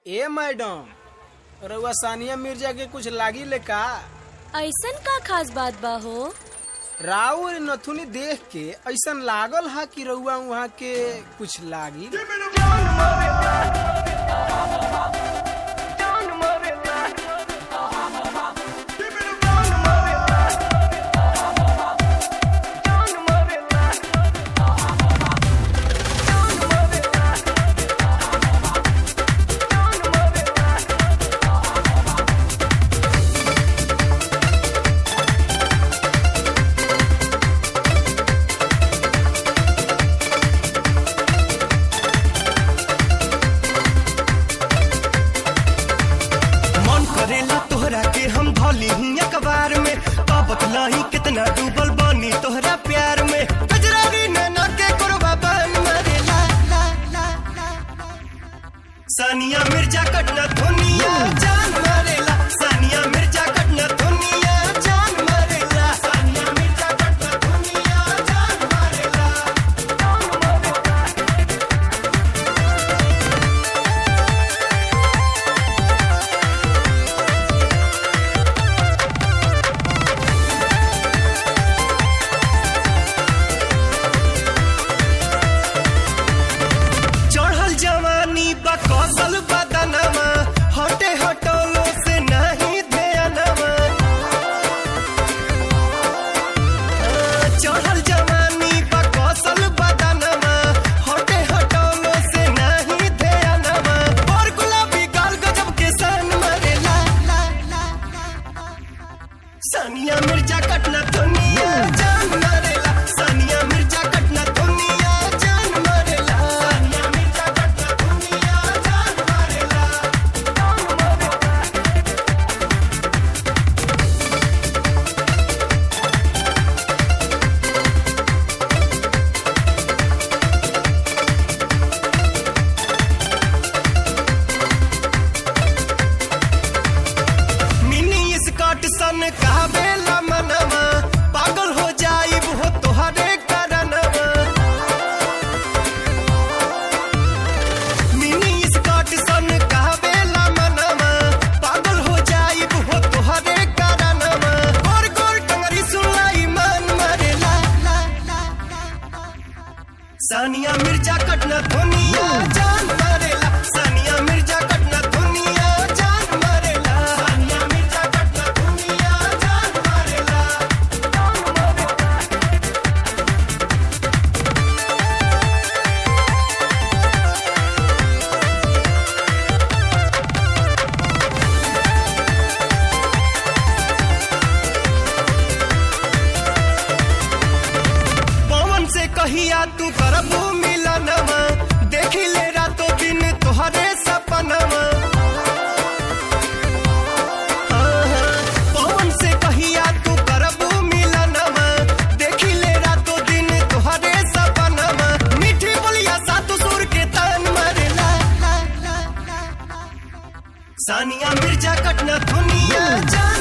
ए madam रउआ सानिया मिर्जा के कुछ लागी ले का ऐसन का खास बात बा हो राव नथुनी देख के ऐसन लागल हा कि रउआ वहाँ के कुछ लागी मन करेला तोहरा के हम धोली ही अखबार में का बतलाही कितना डूबल बानी तोहरा प्यार में गजरारी नैना के कुरबा बन मरेला ला ला ला ला। सानिया मिर्जा कटना धुनिया जान मारेला सानिया मिर्जा कटना धुनिया जान मारेला सानिया मिर्जा कटना धुनिया जान मारेला चढ़ल जवानी बा कौशल बदनमा हटे हटोलो से नहीं ध्यानमा चढ़ल जवानी बा कौशल बदनमा हटे हटोलो से नहीं ध्यानमा और गुलाबी गाल गजब के सन मरे ला ला ला ला सानिया मिर्जा कटना दुनिया जान मरेला सानिया मिर्जा कटना दुनिया जान मरेला सानिया मिर्जा कटना दुनिया जान मरेला मिनी स्कर्ट सन कहबेला मनवा पागल हो जाइब हो तोहरे करनवा मिनी स्कर्ट सन कहबेला मनवा पागल हो जाइब हो तोहरे करनवा गोर गोर टंगरी सुनाई मन मरे ला ला ला ला सानिया मिर्जा कटना दुनिया जान मरेला सानिया मिर्जा कटना दुनिया जान मरेला सानिया मिर्जा कटना दुनिया जान मरेला पवन से कहिया तू करबू मिलनवा देखी ले रातों दिन तोहरे सपनवा हाँ, हाँ, पवन से कहिया तू करबू मिलनवा देखी ले रातों दिन तोहरे सपनवा मीठी बोलिया सातु सुर के तान मरे ला ला ला ला ला। सानिया मिर्जा कटना दुनिया जान